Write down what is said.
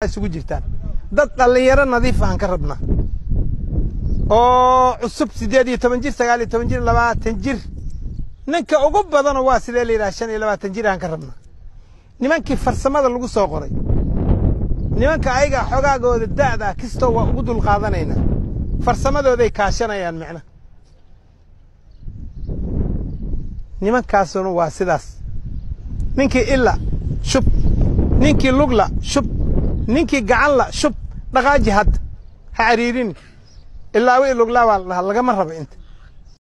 isugu jirtaan dad dhallinyaro nadiif aan ka rabnaa oo cusub siddeed iyo toban jir sagaal iyo toban jir labaatan jir ninka ugu badana waa sidee la yidhaha shan iyo labaatan jir aan ka rabnaa nimankii farsamada lagu soo qoray nimanka ayaga xogaagooda da'da kastoo waa ugu dulqaadanaynaa farsamadooday kaashanayaan micna nimankaasuna waa sidaas ninkii illa shub ninkii lugla shub ninkii gacanla shub dhaqaaji hadda ha cariirini ilaa wi luglaa baa la dhahaa lagama rabo inta